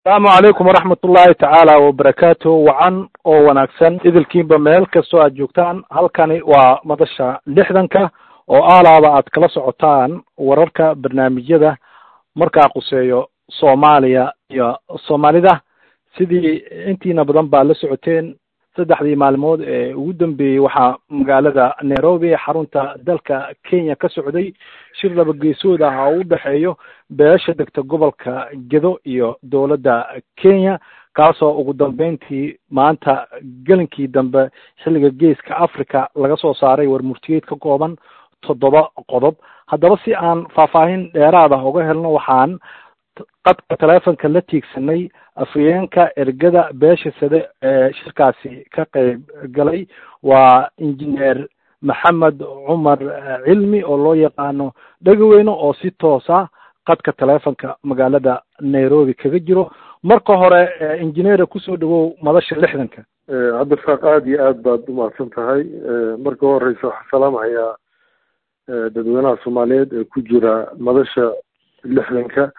asalaamu calaykum waraxmat ullaahi tacaala wabarakaatu wacan oo wanaagsan idilkiinba meel kastoo aad joogtaan halkani waa madasha lixdanka oo aalaaba aad kala socotaan wararka barnaamijyada markaa quseeyo soomaaliya iyo soomaalida sidii intiina badan baa la socoteen saddexdii maalmood ee ugu dambeeyey waxaa magaalada nairobi xarunta dalka kenya ka socday shir laba geesood ah oo u dhexeeyo beesha degta gobolka gedo iyo dowladda kenya kaasoo ugu dambeyntii maanta gelinkii dambe xilliga geeska africa laga soo saaray war murtiyeed ka kooban toddoba qodob haddaba si aan faahfaahin dheeraad ah uga helno waxaan qadka telefonka la tiigsanay afhayeenka ergada beesha sade ee shirkaasi ka qeyb galay waa injineer maxamed cumar cilmi oo loo yaqaano dhegaweyne oo si toosa qadka telefonka magaalada nairobi kaga jiro marka hore injineera kusoo dhawow madasha lixdanka cabdirasaaq aada iyo aad baad umahadsan tahay marka horeysa waxaa salaamahayaa dadweynaha soomaaliyeed ee ku jira madasha lixdanka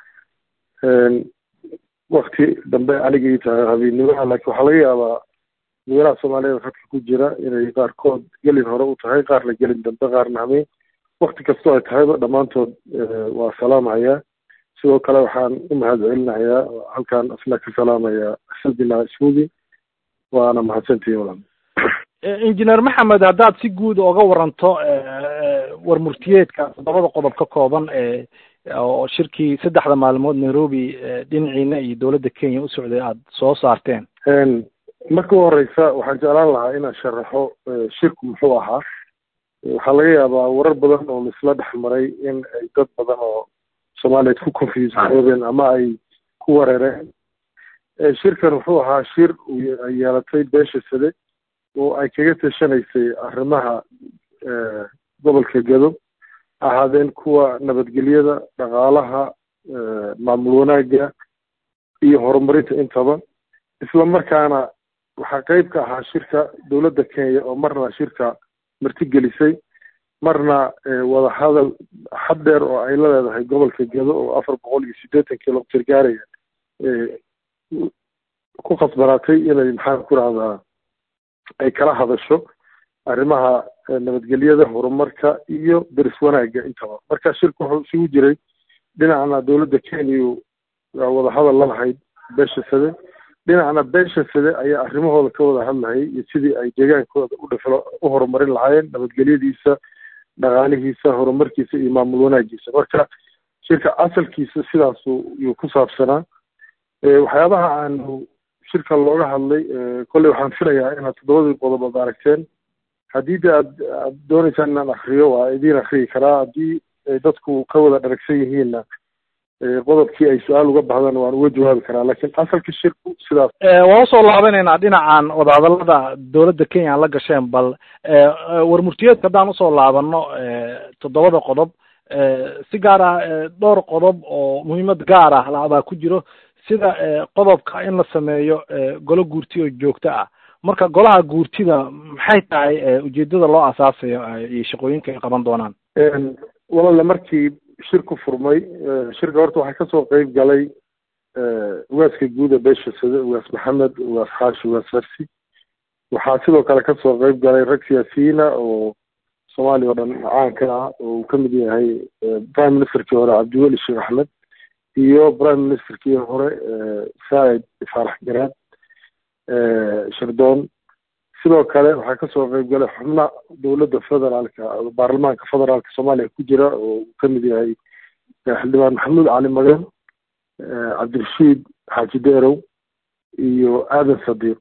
wakti dambe anigii tahay habeennimada laakiin waxaa laga yaabaa dadweynaha soomaaliyeed khadka ku jira inay qaarkood gelin hore u tahay qaarna gelin dambe qaarna hameen wakti kastoo ay tahayba dhammaantood waa salaamahayaa sidoo kale waxaan u mahad celinahayaa halkaan asna ka salaamayaa xildina ismudi waana mahadsantihin walaal injineer maxamed haddaad si guud oga waranto war murtiyeedka toddobada qodob ka kooban ee oo shirkii saddexda maalmood nairobi dhinaciina iyo dowladda kenya u socday aada soo saarteen marka u horeysa waxaan jeclaan lahaa inaan sharaxo shirku muxuu ahaa waxaa laga yaabaa warar badan oo laisla dhex maray in ay dad badan oo soomaaliyeed ku confuse garoobeen ama ay ku wareereen shirkan wuxuu ahaa shir ay yeelatay beesha sade oo ay kaga tashanaysay arrimaha gobolka gado ahaadeen kuwa nabadgelyada dhaqaalaha maamul wanaagga iyo horumarinta intaba isla markaana waxaa qeyb ka ahaa shirka dowladda kenya oo marna shirka martigelisay marna wadahadal xad dheer oo ay la leedahay gobolka gedo oo afar boqol iyo siddeetan kilomitr gaaraya ku khasbanaatay inay maxaan ku rahdaa ay kala hadasho arrimaha nabadgelyada horumarka iyo deris wanaagga intaba marka shirku wuxuu isugu jiray dhinacna dowladda kenya wadahadal la lahayd beesha sade dhinacna beesha sade ayaa arrimahooda ka wada hadlahayay iyo sidii ay deegaankooda u dhiflo u horumarin lahaayeen nabadgelyadiisa dhaqaalihiisa horumarkiisa iyo maamul wanaagiisa marka shirka asalkiisa sidaasu yuu ku saabsanaa waxyaabaha aanu shirka looga hadlay kolley waxaan filayaa inaad toddobadii qodob aad aragteen haddii de aad aad dooneysaan inaan akriyo waa idiin akriyi karaa haddii dadku ka wada dharagsan yihiinna qodobkii ay su-aal uga bahdaan waan uga jawaabi karaa laakiin asalka shirku sidaas waan usoo laabanaynaa dhinacan wadahadalada dowladda kenya aan la gasheen bal war murtiyeedka haddaan usoo laabano toddobada qodob si gaar ah dhowr qodob oo muhiimad gaar ah labaa ku jiro sida qodobka in la sameeyo golo guurti oo joogto ah marka golaha guurtida maxay tahay ujeedada loo asaasayo iyo shaqooyinka ay qaban doonaan walaale markii shirku furmay shirka horta waxaa kasoo qeyb galay ugaaska guuda beesha sade ugaas maxamed ugaas xaashi ugaas farsi waxaa sidoo kale kasoo qeyb galay rag siyaasiyiina oo soomaaliya oo dhan caanka ah oo uu kamid yahay prime ministerkii hore cabdiweli sheekh axmed iyo prime ministerkii hore saacid faarax garaad shirdoon sidoo kale waxaa kasoo qeyb galay xubna dowladda federaalka baarlamaanka federaalka soomaaliya ku jira oo uu kamid yahay xildhibaan maxamuud cali magan cabdirashiid xaaji deerow iyo aadan sadiiq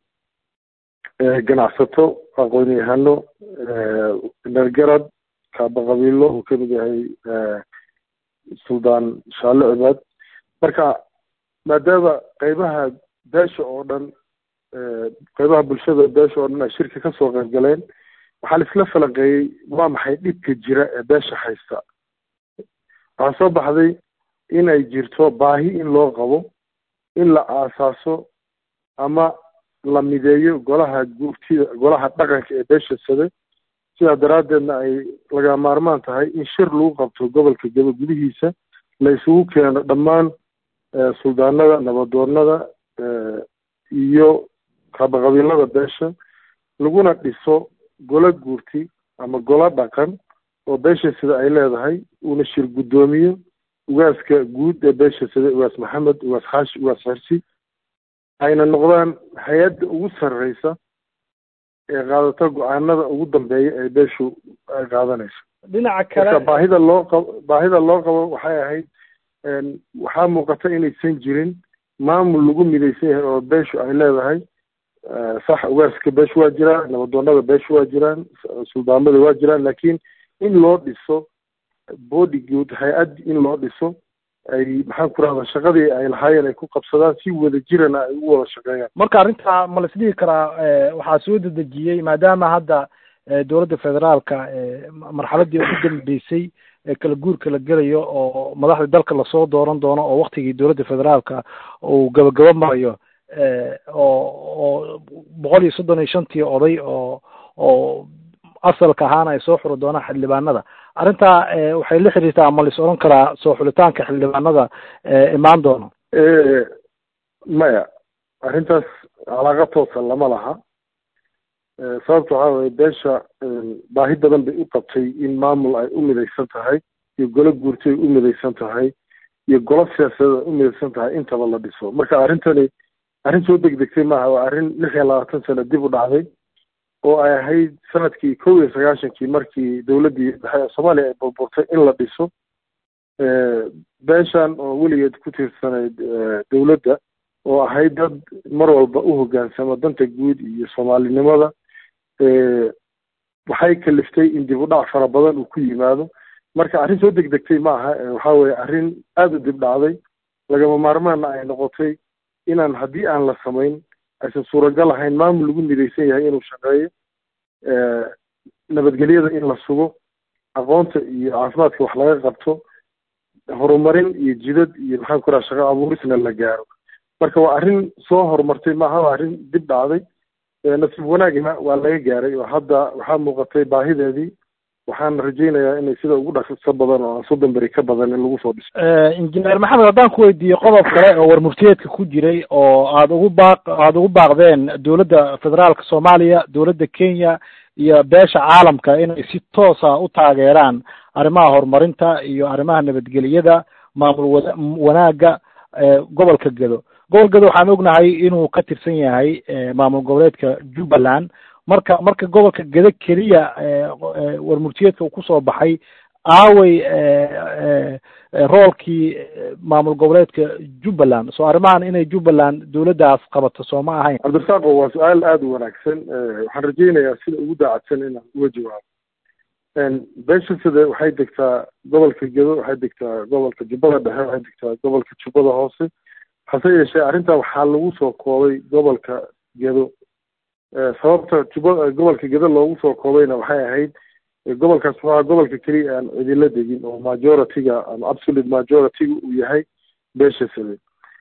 ganacsato aqoon-yahano nergarad kaaba qabiilo uu kamid yahay suldaan shaale cibaad marka maadaama qeybaha beesha oo dhan qeybaha bulshada beesha oo dhan ay shirka kasoo qeyb galeen waxaa la isla falanqeeyey waa maxay dhibka jira ee beesha haysta waxaa soo baxday in ay jirto baahi in loo qabo in la aasaaso ama la mideeyo golaha guurtida golaha dhaqanka ee beesha sade sidaa daraaddeedna ay laga maarmaan tahay in shir lagu qabto gobolka gaba gudihiisa la isugu keeno dhammaan suldaanada nabadoonada iyo qabaqabiilada beesha laguna dhiso golo guurti ama golo dhaqan oo beesha sida ay leedahay uuna shir guddoomiyo ugaaska guud ee beesha sida ugaas maxamed ugaas xaashi ugaas xirsi ayna noqdaan hay-adda ugu sarreysa ee qaadata go-aanada ugu dambeeya ee beeshu ay qaadanayso dhinaca kale baahida loo qabo baahida loo qabo waxay ahayd waxaa muuqata inaysan jirin maamul lagu midaysan yahay oo beeshu ay leedahay sax ugaaska beeshu waa jiraan nabadoonada beeshu waa jiraan suldaamada waa jiraan laakiin in loo dhiso body good hay-ad in loo dhiso ay maxaan ku rahda shaqadii ay lahaayeen ay ku qabsadaan si wada jirana ay ugu wada shaqeeyaan marka arrintaa ma la isdhihi karaa waxaa soo dedejiyey maadaama hadda dowladda federaalka marxaladii ugu dambeysay kala guurka la gelayo oo madaxda dalka lasoo dooran doono oo waktigii dowladda federaalka uu gabagabo marayo oo oo boqol iyo soddon iyo shantii oday oo oo asalka ahaana ay soo xuri doonaan xildhibaanada arrintaa waxay la xiriirtaa ma lais odhan karaa soo xulitaanka xildhibaanada imaan doono maya arrintaas calaaqa toosa lama laha sababta waxaa weye beesha baahi badan bay u qabtay in maamul ay u midaysan tahay iyo golo guurti ay u midaysan tahay iyo golo siyaasadeed ay u midaysan tahay intaba la dhiso marka arrintani arrin soo degdegtay maaha waa arrin lix iyo labaatan sano dib u dhacday oo ay ahayd sanadkii kow iyo sagaashankii markii dowladdii dhexe ee soomaaliya ay burburtay in la dhiso beeshan oo weligeed ku tiirsanayd dowladda oo ahayd dad mar walba u hoggaansama danta guud iyo soomaalinimada waxay kaliftay in dib u dhac fara badan uu ku yimaado marka arrin soo degdegtay ma aha waxaa weeye arrin aada u dib dhacday lagama maarmaana ay noqotay inaan haddii aan la samayn aysan suuragal ahayn maamul lagu midaysan yahay inuu shaqeeyo nabadgelyada in la sugo aqoonta iyo caafimaadka wax laga qabto horumarin iyo jidad iyo maxaan ku raha shaqo abuurisna la gaaro marka waa arrin soo horumartay maaha waa arrin dib dhacday nasiib wanaagna waa laga gaaray oo hadda waxaa muuqatay baahideedii waxaan rajaynayaa inay sida ugu dhaqso badan oo aan soddon beri ka badan in lagu soo dhiso injineer maxamed haddaan ku weydiiyo qodob kale oo warmurtiyeedka ku jiray oo aada ugu baaq aada ugu baaqdeen dowladda federaalka soomaaliya dowladda kenya iyo beesha caalamka inay si toosa u taageeraan arrimaha horumarinta iyo arrimaha nabadgeliyada maamul wa wanaagga gobolka gedo gobol gedo waxaan ognahay inuu ka tirsan yahay maamul goboleedka jubbaland marka marka gobolka gedo keliya warmurtiyeedka uu kusoo baxay aaway roolkii maamul goboleedka jubbaland soo arrimahan inay jubbaland dowladdaas qabato soo ma ahayn cabdirasaaqo waa su-aal aada u wanaagsan waxaan rajaynayaa sida ugu daacadsan inaan uga jawaabo beesha sida waxay degtaa gobolka gedo waxay degtaa gobolka jubbada dhexe waxay degtaa gobolka jubbada hoose hase yeeshee arrintaa waxaa lagu soo koobay gobolka gedo sababta juba gobolka gedo loogu soo koobayna waxay ahayd gobolkaas waa gobolka keliya aan cidilo degin oo majority-ga ama absolute majority-ga uu yahay beesha side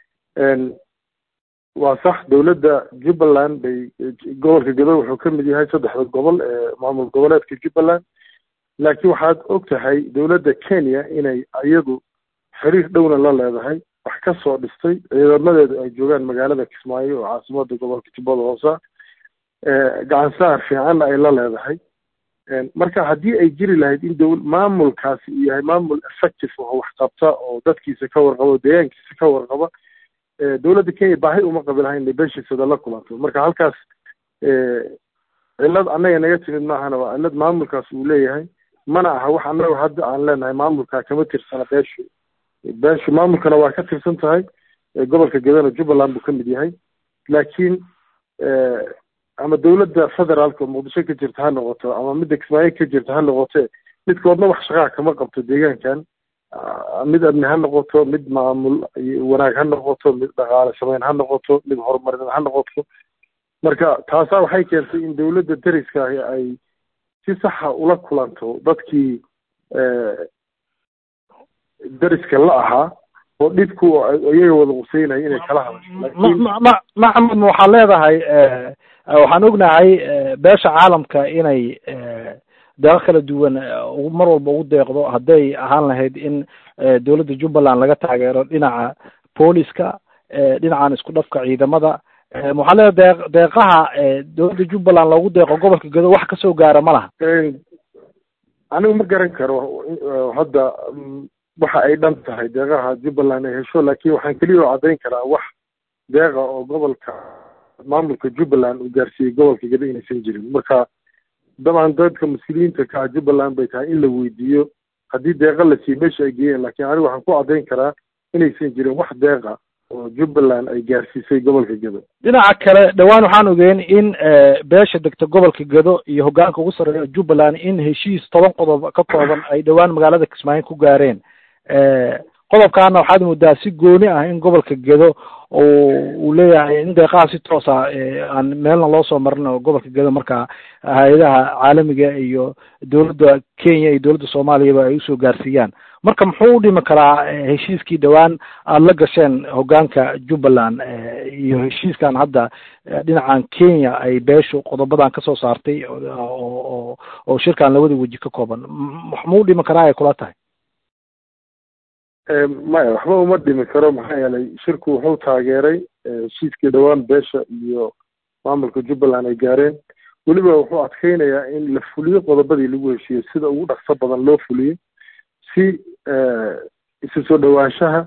waa sax dowladda jubbaland bay gobolka gedo wuxuu ka mid yahay saddexda gobol ee maamul goboleedka jubbaland laakiin waxaad og tahay dowladda kenya inay iyadu xiriir dhowna la leedahay wax ka soo dhistay ciidamadeedu ay joogaan magaalada kismaayo oo caasimada gobolka jubbada hoosa gacansaar fiicanna ay la leedahay marka haddii ay jiri lahayd in dowl maamulkaasi uu yahay maamul effective oo wax qabta oo dadkiisa ka warqaba o deegaankiisa ka warqaba dowladda kenya baahi uma qabi lahayn inay beeshiisada la kulanto marka halkaas cillad annaga naga timid maahana waa cillad maamulkaas uu leeyahay mana aha wax annaga hadda aan leenahay maamulkaa kama tirsana beeshu beeshu maamulkana waa ka tirsan tahay gobolka gedana jubbaland buu ka mid yahay laakiin ama dowladda federaalka oo muqdisho ka jirta ha noqoto ama midda kismaayo ka jirta ha noqote midkoodna wax shaqaa kama qabto deegaankan mid amni ha noqoto mid maamul wanaag ha noqoto mid dhaqaale samayn ha noqoto mid horumarineed ha noqoto marka taasaa waxay keentay in dowladda dariska ahi ay si saxa ula kulanto dadkii dariska la ahaa oo dhibku iyaga wada quseynaya inay kala hadasho maxamed waxaad leedahay waxaan ognahay beesha caalamka inay deeqo kala duwan mar walba ugu deeqdo hadday ahaan lahayd in dowladda jubbaland laga taageero dhinaca booliska dhinacan isku dhafka ciidamada maxaa leedahay deeq deeqaha dowladda jubbaland loogu deeqo gobolka gedo wax kasoo gaara ma laha anigu ma garan karo hadda waxa ay dhan tahay deeqaha jubbaland ay hesho laakiin waxaan keliya oo caddayn karaa wax deeqa oo gobolka maamulka jubbaland uu gaarsiiyey gobolka gedo inaysan jirin marka dabcan dadka mas-uuliyiinta ka ah jubbaland bay tahay in la weydiiyo haddii deeqa la siiyo meesha ay geeyeen laakiin anigu waxaan ku caddayn karaa inaysan jirin wax deeqa oo jubbaland ay gaarsiisay gobolka gedo dhinaca kale dhowaan waxaan ogeyn in beesha degta gobolka gedo iyo hoggaanka ugu sarreeya jubbaland in heshiis toban qodob ka kooban ay dhowaan magaalada kismaayo ku gaareen qodobkaana waxaad moodaa si gooni ah in gobolka gedo uu leeyahay in deeqaha si toosa aan meelna loo soo marin oo gobolka gedo marka hay-adaha caalamiga iyo dowladda kenya iyo dowladda soomaaliyaba ay usoo gaarsiiyaan marka muxuu u dhimi karaa heshiiskii dhowaan aada la gasheen hoggaanka jubbaland iyo heshiiskan hadda dhinacan kenya ay beeshu qodobadan kasoo saartay oo oo shirkan labada weji ka kooban muu dhimi karaa ay kula tahay maya waxba uma dhimi karo maxaa yeelay shirku wuxuu taageeray heshiiskii dhowaan beesha iyo maamulka jubbaland ay gaareen weliba wuxuu adkeynayaa in la fuliyo qodobadii lagu heshiiyo sida ugu dhaqso badan loo fuliyo si isu soo dhowaanshaha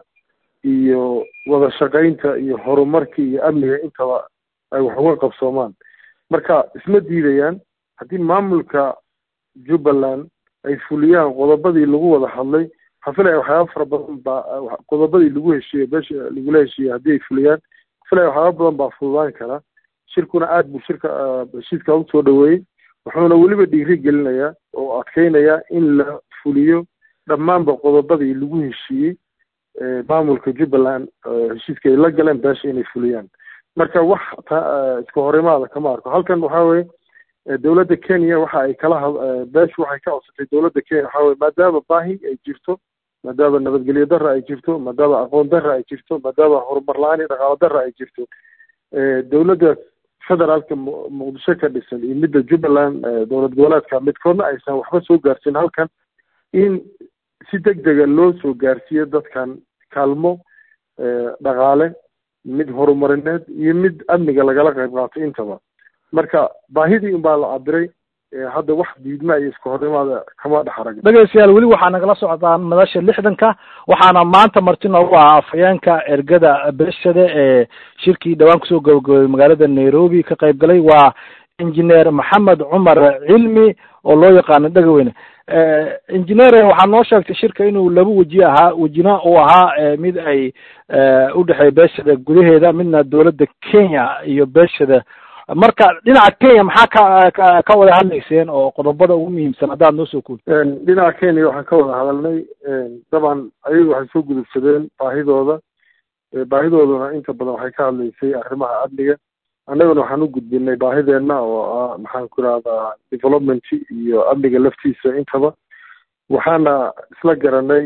iyo wada shaqaynta iyo horumarka iyo amniga intaba ay wax uga qabsoomaan marka isma diidayaan haddii maamulka jubbaland ay fuliyaan qodobadii lagu wada hadlay waxaan filaya waxyaaba fara badan baa qodobadii lagu heshiiyey beesha lagula heshiiyey haddii ay fuliyaan waxaan filaya waxyaaba badan baa fududaan kara shirkuna aad buu shirka heshiiska u soo dhaweeyey wuxuuna weliba dhiiri gelinayaa oo adkeynayaa in la fuliyo dhammaanba qodobadii lagu heshiiyey maamulka jubbaland heshiiska ay la galeen beesha inay fuliyaan marka wax iska horimaada kama arko halkan waxaa weye dowladda kenya waxa ay kala beeshu waxay ka codsatay dowladda kenya waxaa weye maadaama baahi ay jirto maadaama nabadgelyo darra ay jirto maadaama aqoon darra ay jirto maadaama horumar la-aan iyo dhaqaalo darra ay jirto dowladda federaalka muqdisho ka dhisan iyo midda jubbaland dowlad goboleedka midkoodna aysan waxba soo gaarsin halkan in si deg dega loo soo gaarsiiyo dadkan kaalmo dhaqaale mid horumarineed iyo mid amniga lagala qayb qaato intaba marka baahidii unbaa la cabiray hadda wax diidma iyo iska horimaada kama dhex arag dhegeystayaal weli waxaa nagala socdaan madasha lixdanka waxaana maanta marti noogu ah afhayeenka ergada beeshada ee shirkii dhowaan kusoo gabagabay magaalada nairobi ka qayb galay waa injineer maxamed cumar cilmi oo loo yaqaano dhegaweyne injineer waxaa noo sheegtay shirka inuu laba weji ahaa wejina uu ahaa mid ay udhexeeya beeshada gudaheeda midna dowladda kenya iyo beeshada marka dhinaca kenya maxaa ka ka wada hadlayseen oo qodobada ugu muhiimsan haddaad noo soo kuuli dhinaca kenya waxaan ka wada hadalnay dabcan ayagu waxay soo gudubsadeen baahidooda baahidooduna inta badan waxay ka hadlaysay arrimaha amniga annaguna waxaan u gudbinay baahideenna oo ah maxaan ku irahdaa development iyo amniga laftiisa intaba waxaana isla garanay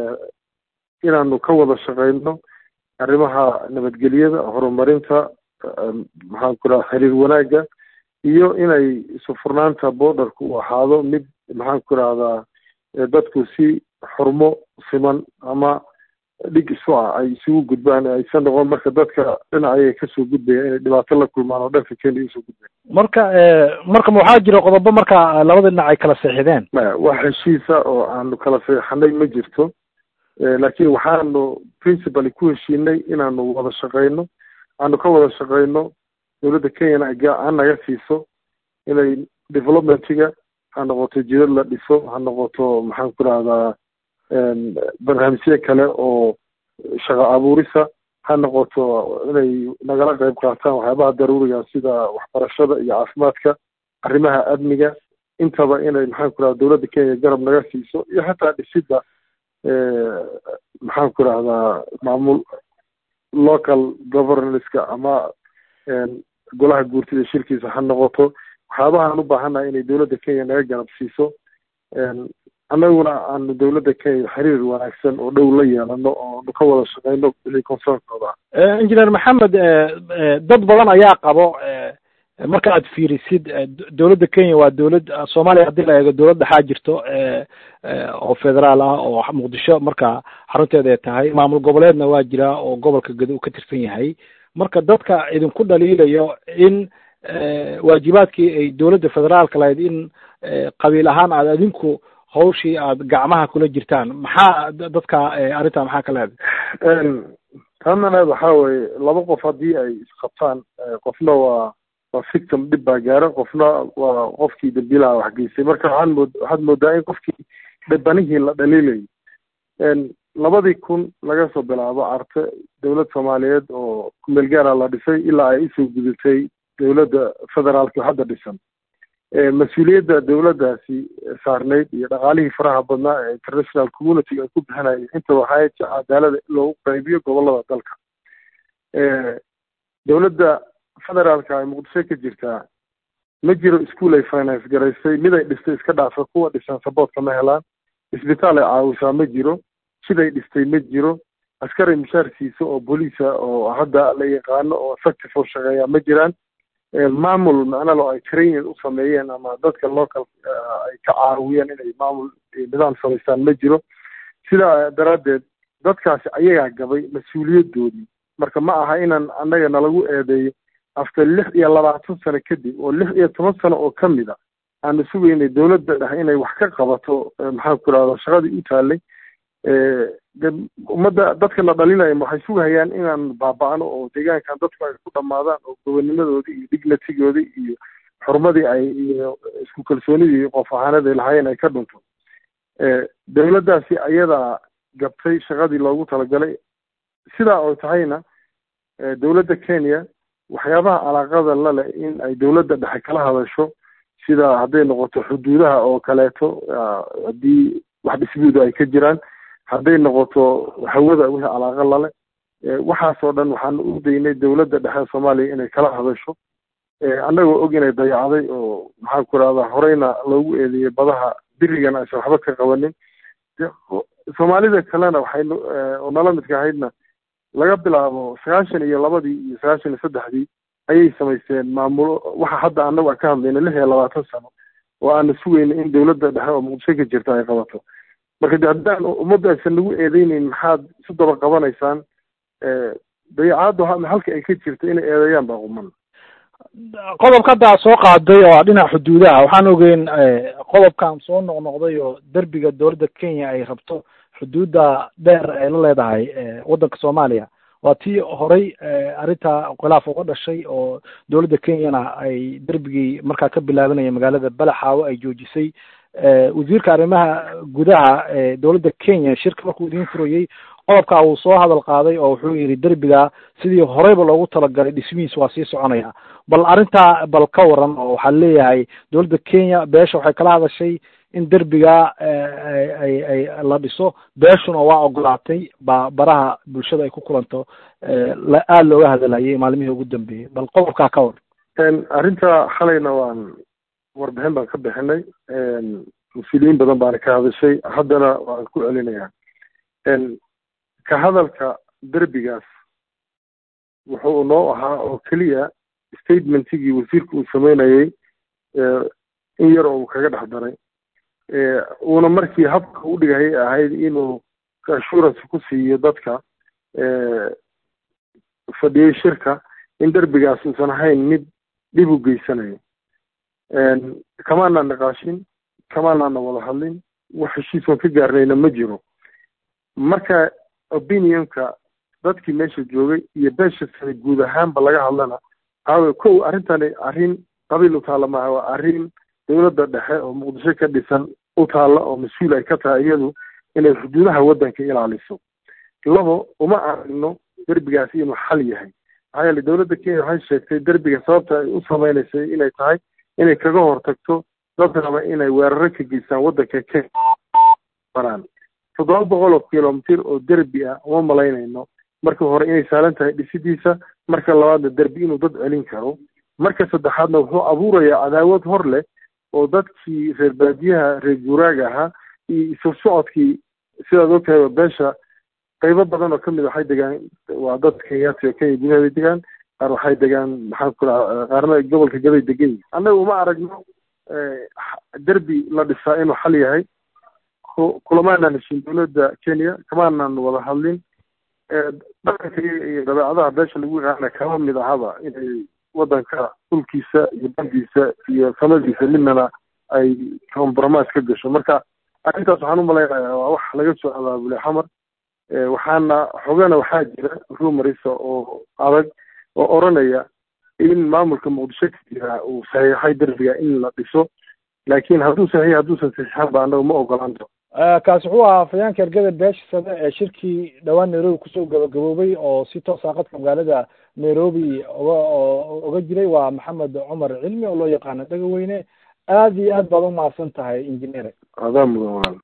inaanu ka wada shaqeyno arrimaha nabadgelyada horumarinta maxaan ku irahda xiriir wanaagga iyo inay isufurnaanta borderku u ahaado mid maxaan ku irahdaa dadku si xurmo siman ama dhig isu ah ay isugu gudbaan aysan noqon marka dadka dhinac ayay kasoo gudbayaan inay dhibaato la kulmaan oo dhanka kenya usoo gudbayan marka marka ma waxaa jira qodobo marka labada dhinac ay kala seexideen maya wax heshiisa oo aanu kala seexanay ma jirto laakiin waxaanu principally ku heshiinay inaanu wada shaqeyno aanu ka wada shaqeyno dowladda kenyana ha naga siiso inay developmentiga ha noqoto jidad la dhiso ha noqoto maxaan ku rahdaa barnaamijyo kale oo shaqo abuurisa ha noqoto inay nagala qayb qaataan waxyaabaha daruuriga sida waxbarashada iyo caafimaadka arrimaha amniga intaba inay maxaan ku rahda dowladda kenya garab naga siiso iyo xataa dhisidda maxaan ku rahdaa maamul local governanska ama golaha guurtida shirkiisa ha noqoto waxyaabahaan u baahannahay inay dowladda kenya naga garab siiso annaguna aanu dowladda kenya xiriir wanaagsan oo dhow la yeelano oo nu ka wada shaqeyno wixii concernooda ah engineer maxamed dad badan ayaa qabo marka aad fiirisid dowladda kenya waa dowlad soomaaliya haddii la eego dowlad dhexaa jirto oo federaal ah oo muqdisho marka xarunteeda ay tahay maamul goboleedna waa jira oo gobolka gado uu ka tirsan yahay marka dadka idinku dhaliilayo in waajibaadkii ay dowladda federaalka lahayd in qabiil ahaan aad adinku hawshii aad gacmaha kula jirtaan maxaa dadka arrintaa maxaa ka leedahay taananeed waxaa weye laba qof haddii ay isqabtaan qofna waa waa victim dhib baa gaara qofna waa qofkii dambiilaha wax geystay marka waxaan mood waxaad moodaa in qofkii dhibanihii la dhaliilayay labadii kun laga soo bilaabo arte dowlad soomaaliyeed oo kumeel gaara la dhisay ilaa ay usoo gudatay dowladda federaalka oo hadda dhisan mas-uuliyadda dowladdaasi saarnayd iyo dhaqaalihii faraha badnaa ee international community ay ku bixinayeen inta waxaa si cadaalada loogu qaybiyo gobolada dalka dowladda federaalka ay muqdisho ka jirtaa ma jiro ischool ay finance garaysay mid ay dhistay iska dhaafa kuwa dhisan saboortka ma helaan isbitaal ay caawisaa ma jiro siday dhistay ma jiro askari mushaarkiisa oo booliisa oo hadda la yaqaano oo effective oo shaqeeya ma jiraan maamul macnalo ay training u sameeyeen ama dadka local ay ka caawiyeen inay maamul nidaam samaystaan ma jiro sidaa daraaddeed dadkaasi ayagaa gabay mas-uuliyadoodii marka ma aha inaan annaga nalagu eedeeyo after lix iyo labaatan sano kadib oo lix iyo toban sano oo ka mid a aanu sugaynay dowladda dhexe inay wax ka qabato maxaan ku rahda shaqadii u taalay ummadda dadkana dhalinaya waxay sugahayaan inaan baaba-ano oo deegaankan dadku ay ku dhamaadaan oo gobonimadoodii iyo dignatigoodii iyo xurmadii ay iyo isku kalsoonidii qof ahaaneed ay lahaayeen ay ka dhunto dowladdaasi ayadaa gabtay shaqadii loogu talagalay sidaa oo tahayna dowladda kenya waxyaabaha alaaqada lale in ay dowladda dhexe kala hadasho sida hadday noqoto xuduudaha oo kaleeto haddii wax dhisbuuda ay ka jiraan hadday noqoto hawada wixii alaaqa lale waxaasoo dhan waxaan u daynay dowladda dhexe soomaaliya inay kala hadasho annagoo og inay dayacday oo maxaan ku rahdaa horeyna loogu eedeeyey badaha birigan aysan waxba ka qabanin soomaalida kalena waxay oo nala midka ahaydna laga bilaabo sagaashan iyo labadii iyo sagaashan iyo saddexdii ayay samaysteen maamulo waxa hadda annagu aan ka hadlayna lix iyo labaatan sano oo aana sugayna in dowladda dhexe oo muqdisho ka jirta ay qabato marka de haddaan ummadda aysan nagu eedeyneyn maxaad isu daba qabanaysaan dayacaaddu halka ay ka jirto inay eedeeyaan baa quman qodobka hadda soo qaaday oo dhinaca xuduudaha waxaan ogeyn qodobkan soo noqnoqday oo derbiga dowladda kenya ay rabto xuduudda dheer ay la leedahay waddanka soomaaliya waa tii horey arrinta khilaaf uga dhashay oo dowladda kenyana ay derbigii markaa ka bilaabanaya magaalada balaxaawo ay joojisay wasiirka arrimaha gudaha ee dowladda kenya shirka markuu idiin furayey qodobkaa uu soo hadal qaaday oo wuxuu yidhi derbiga sidii horeyba loogu talagalay dhismihiis waa sii soconaya bal arrintaa bal ka waran oo waxaa leeyahay dowladda kenya beesha waxay kala hadashay in derbiga ay ay la dhiso beeshuna waa ogolaatay ba baraha bulshada ay ku kulanto aada looga hadalhayay maalmihii ugu dambeeyey bal qodobkaa ka war arrinta xalayna waan warbixin baan ka bixinay mas-uuliyiin badan baana ka hadashay haddana waan ku celinayaa ka hadalka derbigaas wuxuu noo ahaa oo keliya statementigii wasiirka uu sameynayey in yar oo uu kaga dhex daray uuna markii habka u dhigayay ahayd inuu assurance ku siiyo dadka fadhiyey shirka in derbigaas uusan ahayn mid dhib u geysanayo kamaanaan niqaashin kamaanaana wada hadlin wax heshiisoon ka gaarnayna ma jiro marka opinionka dadkii meesha joogay iyo beesha sane guud ahaanba laga hadlana aawe kow arrintani arrin qabiil u taalla maaha waa arrin dowladda dhexe oo muqdisho ka dhisan u taalla oo mas-uul ay ka tahay iyadu inay xuduudaha waddanka ilaaliso labo uma aragno derbigaasi inuu xal yahay maxaa yeele dowladda kenya waxay sheegtay derbiga sababta ay u sameynaysay inay tahay inay kaga hortagto dad raba inay weeraro ka geystaan waddanka kenya banaan toddoba boqol oo kilomitir oo derbi ah uma malaynayno marka hore inay saalan tahay dhisidiisa marka labaadna derbi inuu dad celin karo marka saddexaadna wuxuu abuurayaa cadaawad hor leh oo dadkii reer baadiyaha reer guuraaga ahaa iyo isu socodkii sidaad ogtahay beesha qaybo badan oo kamid waxay degaan waa dad kenyaati oo kenya gudaheeda degaan qaar waxay degaan maxaan ku raha qaarna gobolka gaday degan yihin annaga uma aragno derbi la dhisaa inuu xal yahay kulamaanaan heshin dowladda kenya kamaanan wada hadlin dhaqanka iyo dabeecadaha beesha lagu yaqaana kama mid ahaba inay wadanka dhulkiisa iyo bandiisa iyo samadiisa midnana ay compromise ka gasho marka arrintaas waxaan u malaynayaa waa wax laga soo abaabulay xamar waxaana xogana waxaa jira rumarisa oo adag oo oranaya in maamulka muqdisho ka jira uu saxiixay derbiga in la dhiso laakiin hadduu saxiix hadduusan saxiixan ba annaga ma ogolanto kaasi wuxuu ahaa afhayeenka ergada beesha sade ee shirkii dhowaan nairobi kusoo gabagaboobay oo si toosa qadka magaalada nairobi oga oga jiray waa maxamed cumar cilmi oo loo yaqaano dhagaweyne aad iyo aad baad umahadsan tahay injineer adaa mudan walaal